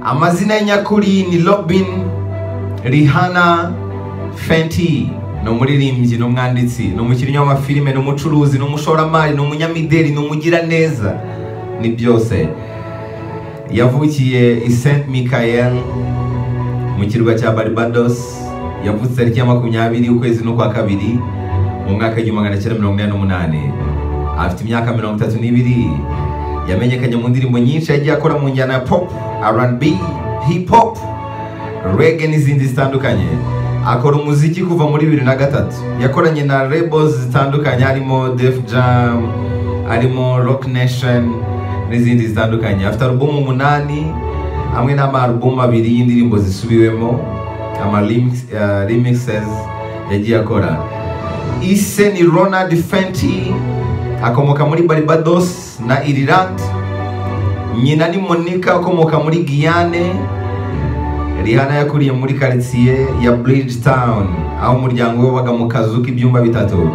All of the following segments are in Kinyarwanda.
amazina ye nyakuri ni robin rihana fenti ni umuririmbyi ni umwanditsi ni umukinnyi w'amafilime ni umucuruzi ni umushoramari ni umunyamideli ni umugiraneza ni byose yavukiye i saint michael mu kirwa cya barbados yavutse tariki ya makumyabiri ukwezi n'ukwa kabiri mu mwaka w'igihumbi magana cyenda mirongo inani n'umunani afite imyaka mirongo itatu n'ibiri yamenyekanye mu ndirimbo nyinshi yagiye akora mu njyana ya pop rnb hip hop rege n'izindi zitandukanye akora umuziki kuva muri bibiri na gatatu yakoranye na labels zitandukanye harimo def jam harimo rock nation n'izindi zitandukanye afite alubumu umunani hamwe n'amalubumu abiri y'indirimbo zisubiwemo ama remix- eh, remixes yagiye akora ise ni ronald fenty akomoka muri barbados na ireland nyina ni monica ukomoka muri guyane rihana yakuriye muri karitsiye ya bridgetown aho umuryango we wabaga mu kazu k'ibyumba bitatu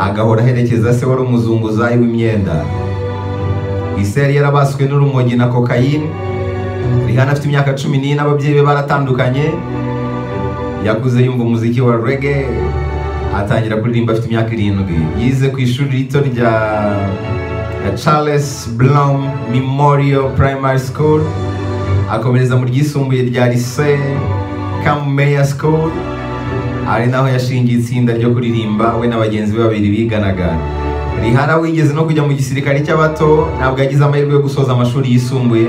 agahora aherekeza se wari umuzunguzayi w'imyenda ise yari yarabaswe n'urumogi na kokayine rihana afite imyaka cumi n'ine ababyeyi be baratandukanye yakuze yumva umuziki wa rege atangira kuririmba afite imyaka irindwi yize ku ishuri rito rya rya charles blom memorial primary school akomereza mu ryisumbuye rya lycée camumeya school ari naho yashingiye itsinda ryo kuririmba we na bagenzi be babiri biganaga rihana wigeze no kujya mu gisirikare cy'abato ntabwo yagize amahirwe yo gusoza amashuri yisumbuye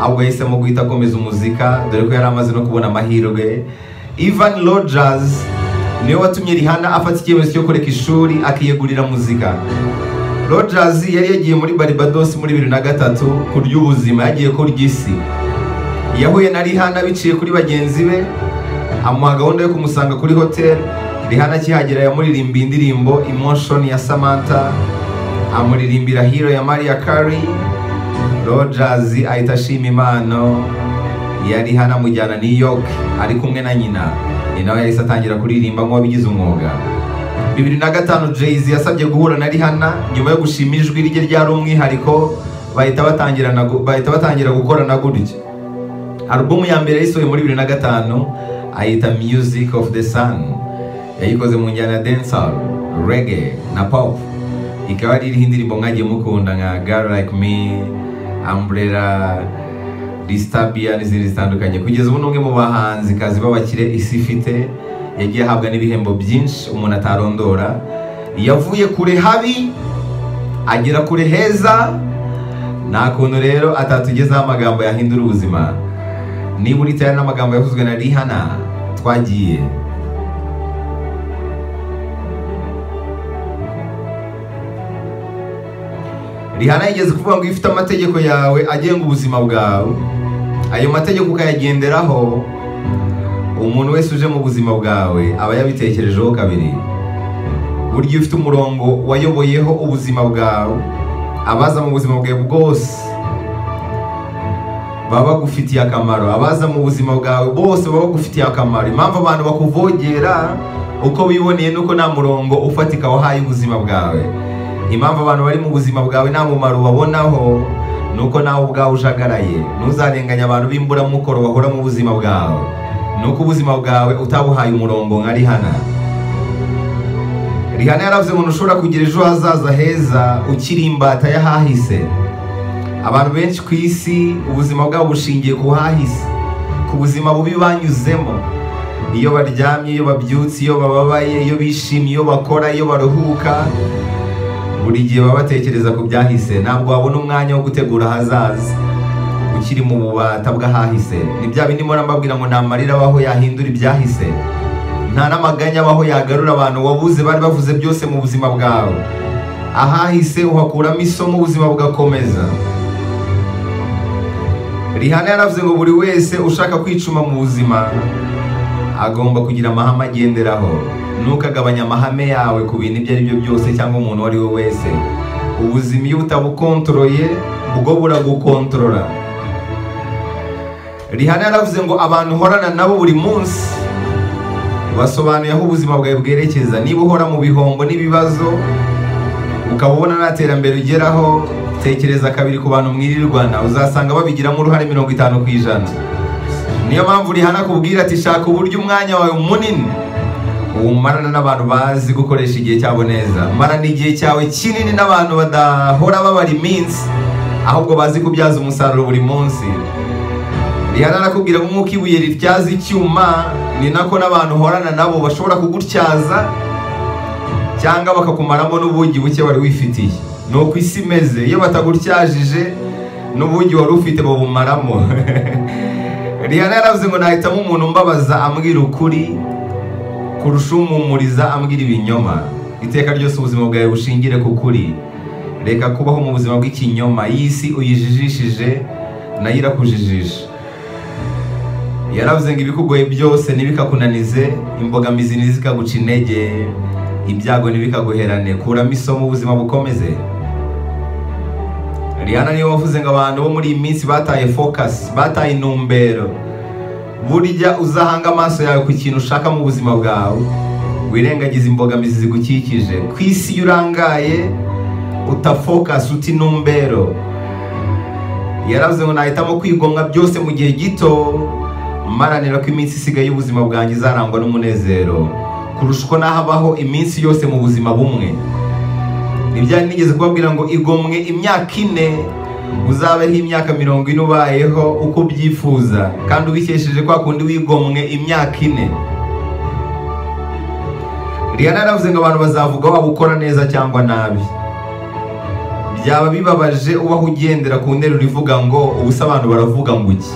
ahubwo yahisemo guhita akomeza umuzika dore ko yari amaze no kubona amahirwe ivan rogers niwe watumye rihana afata icyemezo cyo kureka ishuri akiyegurira muzika rogers yari yagiye muri barbados muri bibiri na gatatu ku ry'ubuzima yagiye ku ry'isi yahuye na rihana biciye kuri bagenzi be amuha gahunda yo kumusanga kuri hoteli rihana akihagera yamuririmbiye indirimbo emotion ya samantha amuririmbira hero ya maria Carey rogers ahita ashima impano yari hano amujyana new york ari kumwe na nyina ni nawe yahise atangira kuririmba nk'uwabigize umwuga bibiri na gatanu jayz yasabye guhura na rihana nyuma yo gushima ijwi rye ryari umwihariko bahita batangirana gu- bahita batangira gukorana gutyo alubumu ya mbere yayisohoye muri bibiri na gatanu ayita music of the sun yayikoze mu njyana ya dancehall reggae na pop ikaba ari iriho indirimbo mwagiye mukunda nka girl like me umbrella distabia n'izindi zitandukanye kugeza ubu ni umwe mu bahanzi kazi b'abakire isi ifite yagiye ahabwa n'ibihembo byinshi umuntu atarondora yavuye kure habi agera kure heza nta kuntu rero atatugezaho amagambo yahindura ubuzima niba uritaye n'amagambo yavuzwe na rihana twagiye rihana yigeze kuvuga ngo iyo ufite amategeko yawe agenga ubuzima bwawe ayo mategeko ukayagenderaho umuntu wese uje mu buzima bwawe aba yabitekerejeho kabiri burya iyo ufite umurongo wayoboyeho ubuzima bwawe abaza mu buzima bwawe bwose baba bagufitiye akamaro abaza mu buzima bwawe bose baba bagufitiye akamaro impamvu abantu bakuvogera uko biboneye nuko nta murongo ufatika wahaye ubuzima bwawe impamvu abantu bari mu buzima bwawe nta mumaro ubabonaho ni uko nawe ubwawe ujagaraye ntuzarenganye abantu b'imburamukoro bahora mu buzima bwawe ni uko ubuzima bwawe utabuhaye umurongo nka rihana rihana yaravuze ngo ntushobora kugira ejo hazaza heza ukiri imbata y'ahahise abantu benshi ku isi ubuzima bwabo bushingiye ku hahise ku buzima bubi banyuzemo iyo baryamye iyo babyutse iyo bababaye iyo bishimye iyo bakora iyo baruhuka buri gihe baba batekereza ku byahise ntabwo wabona umwanya wo gutegura ahazaza ukiri mu bubata bw'ahahise ni bya bindi mpora mbabwira ngo nta marira abaho yahindura ibyahise nta n'amaganya abaho yagarura abantu wabuze bari bavuze byose mu buzima bwawe ahahise uhakuramo isomo ubuzima bugakomeza rihana yaravuze ngo buri wese ushaka kwicuma mu buzima agomba kugira amahame agenderaho ntukagabanye amahame yawe ku bintu ibyo ari byo byose cyangwa umuntu uwo ari we wese ubuzima iyo butabukontoroye bwo buragukontorora rihana yaravuze ngo abantu uhorana nabo buri munsi basobanuye aho ubuzima bwawe bwerekeza niba uhora mu bihombo n'ibibazo ukaba ubona nta terambere ugeraho tekereza kabiri ku bantu mwirirwana uzasanga babigiramo uruhare mirongo itanu ku ijana niyo mpamvu rihana kubwira ati shaka uburyo umwanya wawe munini umarana n'abantu bazi gukoresha igihe cyabo neza marana igihe cyawe kinini n'abantu badahora babara iminsi ahubwo bazi kubyaza umusaruro buri munsi rihana arakubwira ngo nk'uko ibuye rityaza icyuma ni nako n'abantu uhorana nabo bashobora kugutyaza cyangwa bakakumaramo n'ubugi buke wari wifitiye ni uko isi imeze iyo batagutyajije n'ubugi wari ufite babumaramo rihana yaravuze ngo nahitamo umuntu umbabaza ambwira ukuri kurusha umumuriza ambwira ibinyoma iteka ryose ubuzima bwawe bushingire ku kuri reka kubaho mu buzima bw'ikinyoma iyi si uyijijishije nayo irakujijisha yaravuze ngo ibikugoye byose ntibikakunanize imbogamizi ntizikaguca intege ibyago ntibikaguherane kuramo isomo ubuzima bukomeze rihana niwe wavuze ngo abantu bo muri iyi minsi bataye focus bataye intumbero burya uzahanga amaso yawe ku kintu ushaka mu buzima bwawe wirengagize imbogamizi zigukikije ku isi iyo urangaye utafokasi uta intumbero yaravuze ngo nahitamo kwigomwa byose mu gihe gito maranira ko iminsi isigaye y'ubuzima bwanjye izarangwa n'umunezero kurusha uko nahabaho iminsi yose mu buzima bumwe ntibyari nigeze kubabwira ngo igomwe imyaka ine uzabeho imyaka mirongo ine ubayeho uko ubyifuza kandi ubikesheje kwa kundi wigomwe imyaka ine rihana yaravuze ngo abantu bazavuga waba ukora neza cyangwa nabi byaba bibabaje ubaho ugendera ku nteruro ivuga ngo ubusa abantu baravuga ngo iki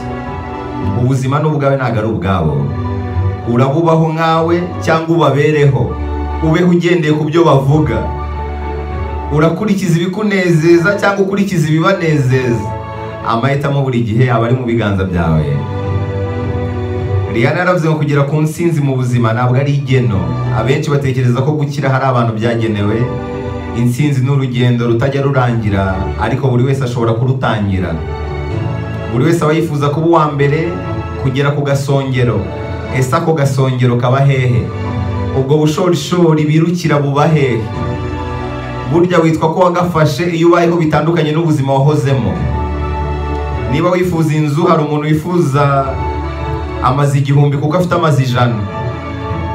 ubuzima ni ubwawe ntabwo ari ubwabo urabubaho nkawe cyangwa ubabereho ubeho ugendeye ku byo bavuga urakurikiza ibikunezeza cyangwa ukurikiza ibibanezeza amahitamo buri gihe aba ari mu biganza byawe rihana yaravuze ngo kugera ku nsinzi mu buzima ntabwo ari igeno abenshi batekereza ko gukira hari abantu byagenewe insinzi ni urugendo rutajya rurangira ariko buri wese ashobora kurutangira buri wese aba yifuza kuba uwa mbere kugera ku gasongero ese ako gasongero kaba hehe ubwo bushorishori birukira buba hehe burya witwa ko wagafashe iyo ubayeho bitandukanye n'ubuzima wahozemo niba wifuza inzu hari umuntu wifuza amazu igihumbi kuko afite amazu ijana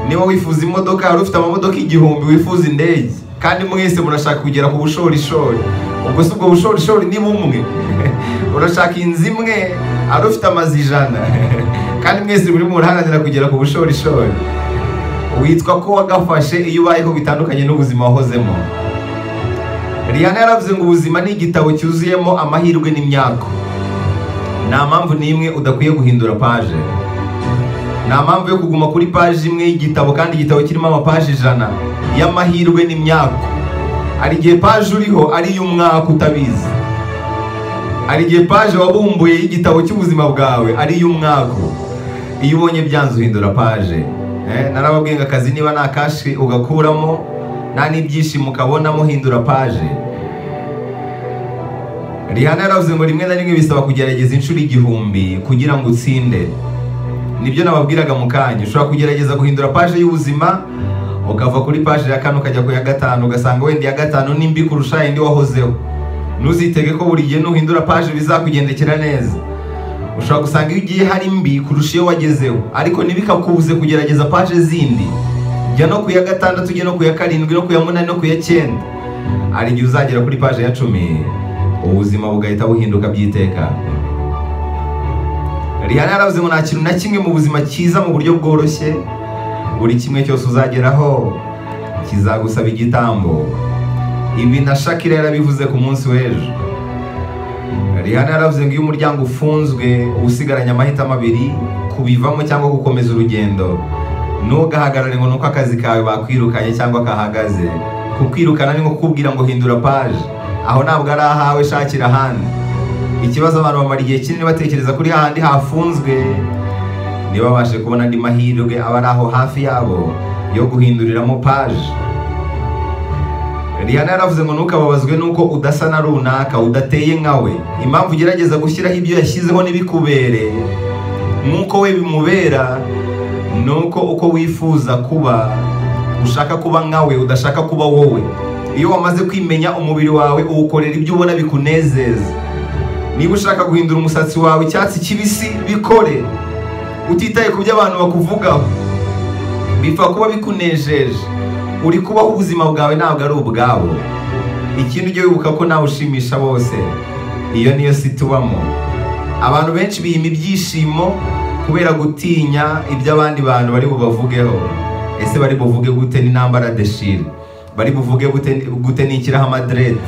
niba wifuza imodoka hari ufite amamodoka igihumbi wifuza indege kandi mwese murashaka kugera ku bushorishori ubwo si ubwo bushorishori ni bumwe urashaka inzu imwe hari ufite amazu ijana kandi mwese muri muraharanira kugera ku bushorishori witwa ko wagafashe iyo ubayeho bitandukanye n'ubuzima wahozemo rihana yaravuze ngo ubuzima ni igitabo cyuzuyemo amahirwe n'imyako nta mpamvu n'imwe udakwiye guhindura paje nta mpamvu yo kuguma kuri paje imwe y'igitabo kandi igitabo kirimo amapaje ijana y'amahirwe n'imyako hari igihe paje uriho ari iy'umwaka utabizi hari igihe paje wabumbuye y'igitabo cy'ubuzima bwawe ari iy'umwaka iyo ubonye byanze uhindura paje narababwiye ngo akazi niba nta kashi ugakuramo nta n'ibyishimo ukabona muhindura paje rihana yaravuze ngo rimwe na rimwe bisaba kugerageza inshuro igihumbi kugira ngo utsinde nibyo nababwiraga mu kanya ushobora kugerageza guhindura paje y'ubuzima ukava kuri paje ya kane ukajya ku ya gatanu ugasanga wenda iya gatanu ni mbi kurusha indi wahozeho ntuzitege ko buri gihe nuhindura paje bizakugendekera neza ushobora gusanga iyo ugiye hari mbi kurusha iyo wagezeho ariko ntibikakubuze kugerageza paje zindi jya no ku ya gatandatu ujye no ku ya karindwi no ku ya munani no ku ya cyenda hari igihe uzagera kuri paje ya cumi ubuzima bugahita buhinduka by'iteka rihana yaravuze ngo nta kintu na kimwe mu buzima cyiza mu buryo bworoshye buri kimwe cyose uzageraho kizagusaba igitambo ibi na shakira yarabivuze ku munsi w'ejo rihana yaravuze ngo iyo umuryango ufunzwe uba usigaranye amahitamo abiri kubivamo cyangwa gukomeza urugendo ntugahagarare ngo nuko akazi kawe bakwirukanye cyangwa kahagaze kukwirukana ni nko kukubwira ngo hindura paje aho ntabwo ari ahawe shakira ahandi ikibazo abantu bamara igihe kinini batekereza kuri hahandi hafunzwe ntibabashe kubona andi mahirwe aba ari aho hafi yabo yo guhinduriramo paje rihana yaravuze ngo ntukababazwe nuko udasa na runaka udateye nkawe impamvu ugerageza gushyiraho ibyo yashyizeho n'ibikubere nk'uko we bimubera nuko uko wifuza kuba ushaka kuba nkawe udashaka kuba wowe iyo wamaze kwimenya umubiri wawe uwukorera ibyo ubona bikunezeza niba ushaka guhindura umusatsi wawe icyatsi kibisi bikore utitaye ku byo abantu bakuvugaho bipfa kuba bikunejeje uri kubaho ubuzima bwawe ntabwo ari ubwabo ikindi ujye wibuka ko nawe ushimisha bose iyo niyo si tubamo abantu benshi biyima ibyishimo kubera gutinya ibyo abandi bantu bari bubavugeho ese bari buvuge gute ni nambara deshire bari buvuge gute- gute nikiraho amaderede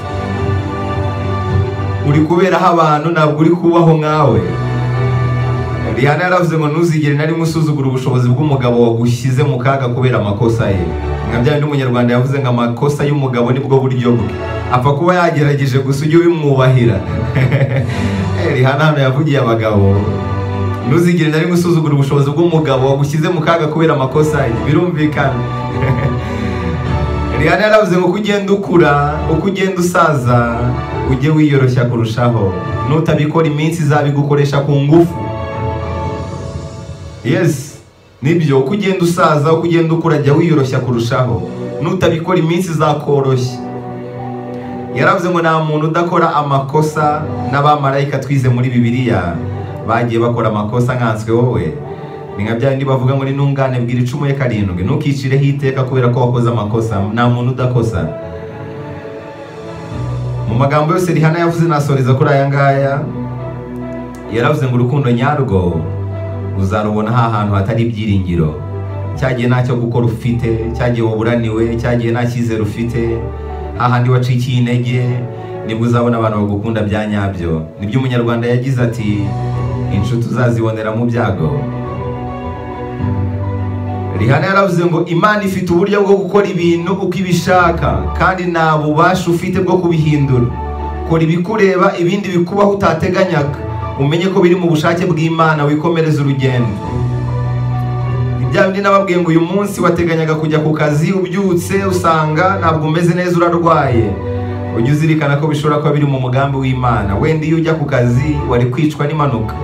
uri kuberaho abantu ntabwo uri kubaho nkawe Rihanna yaravuze ngo ntuzigere na rimwe usuzugura ubushobozi bw'umugabo wagushyize mu kaga kubera amakosa ye nka bya bindi umunyarwanda yavuze ngo amakosa y'umugabo nibwo buryo bwe apfa kuba yagerageje gusa ujye ubimwubahira Eh, Rihanna hano yavugiye abagabo ntuzigere na rimwe usuzugura ubushobozi bw'umugabo wagushyize mu kaga kubera amakosa ye birumvikana Rihanna yaravuze ngo uko ugenda ukura uko ugenda usaza ujye wiyoroshya kurushaho nutabikora iminsi izaba igukoresha ku ngufu yes nibyo uko ugenda usaza uko ugenda ukura jya wiyoroshya kurushaho nutabikora iminsi izakoroshya yaravuze ngo nta muntu udakora amakosa n'abamarayika twize muri bibiliya bagiye bakora amakosa nkanswe wowe ni nka byabindi bavuga ngo ni ntungane bwira icumu ye karindwi ntukicireho iteka kubera ko wakoze amakosa nta muntu udakosa mu magambo yose rihana yavuze nasoreza kuri aya ngaya yaravuze ngo urukundo nyarwo uzarubona ha hantu hatari ibyiringiro cyagiye ntacyo gukora ufite cyagiye waburaniwe cyagiye nta cyizere ufite hahandi wacikiye intege nibwo uzabona abantu bagukunda bya nyabyo nibyo umunyarwanda yagize ati inshuti uzazibonera mu byago Rihanna yaravuze ngo imana ifite uburyo bwo gukora ibintu uko ibishaka kandi nta bubasha ufite bwo kubihindura kora ibikureba ibindi bikubaho utateganyaga umenye ko biri mu bushake bw'imana wikomereza urugendo Ni bya bindi nababwiye ngo uyu munsi wateganyaga kujya ku kazi ubyutse usanga ntabwo umeze neza urarwaye ujye uzirikana ko bishobora kuba biri mu mugambi w'imana wenda iyo ujya ku kazi wari kwicwa n'impanuka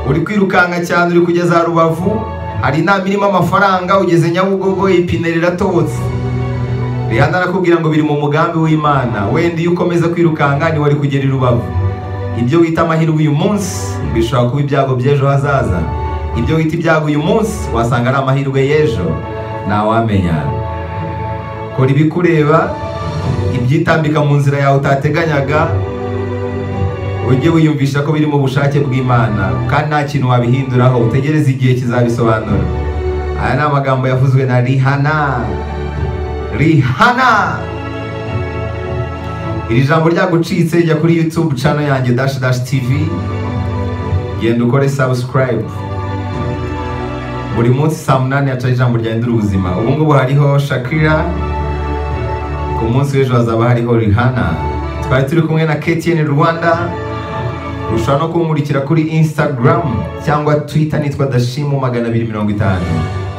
uri kwirukanka cyane uri kugeza za rubavu hari inama irimo amafaranga ugeze nyabugogo ipine riratobotse rihanna arakubwira ngo biri mu mugambi w'imana wenda iyo ukomeza kwirukanka ntiwari kugera i rubavu ibyo wita amahirwe uyu munsi bishobora kuba ibyago by'ejo hazaza ibyo wita ibyago uyu munsi wasanga ari amahirwe y'ejo ntawamenya kora ibikureba ibyitambika mu nzira yawe utateganyaga ujye wiyumvisha ko biri mu bushake bw'imana kandi nta kintu wabihinduraho utegereze igihe kizabisobanura aya ni amagambo yavuzwe na rihana rihana iri jambo ryagucitse jya kuri youtube channel yanjye dash dash tv genda ukore subscribe buri munsi saa munani hacaho ijambo ryahindura ubuzima ubu ngubu hariho shakira ku munsi w'ejo hazaba hariho rihana twari turi kumwe na ktn rwanda ushobora no kumurikira kuri instagram cyangwa twitter nitwa dashimu magana abiri mirongo itanu